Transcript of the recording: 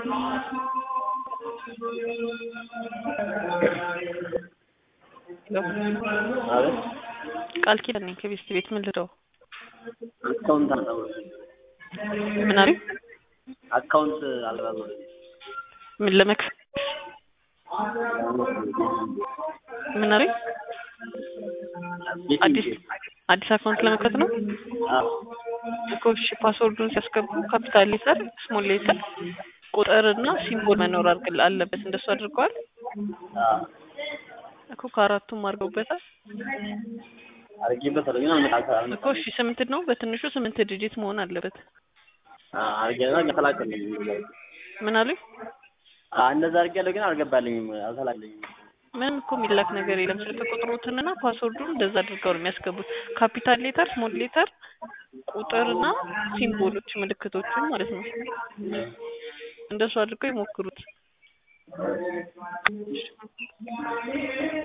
አቤት ቃል ኪዳን ነኝ ከቤስት ቤት ምን ልደው አካውንት አልገባ ምን አሉኝ? አካውንት አልገባ ምን ለመክፈት ምን አሉኝ? አዲስ አዲስ አካውንት ለመክፈት ነው እኮ እሺ ፓስወርዱን ሲያስገቡ ካፒታል ሌተር ስሞል ሌተር ቁጥር እና ሲምቦል መኖር አድርግ አለበት እንደሱ አድርገዋል እኮ ከአራቱም አድርገውበታል አድርጌበታለሁ ግን አልመጣም እኮ እሺ ስምንት ነው በትንሹ ስምንት ዲጂት መሆን አለበት አድርጌና ተላከልኝ ምን አሉኝ እንደዛ አድርጌያለሁ ግን አልገባልኝም አልተላከልኝም ምንም እኮ የሚላክ ነገር የለም ስልክ ቁጥሮትንና ፓስወርዱን እንደዛ አድርገው ነው የሚያስገቡት ካፒታል ሌተር ስሞል ሌተር ቁጥርና ሲምቦሎች ምልክቶችን ማለት ነው እንደሱ አድርገው ይሞክሩት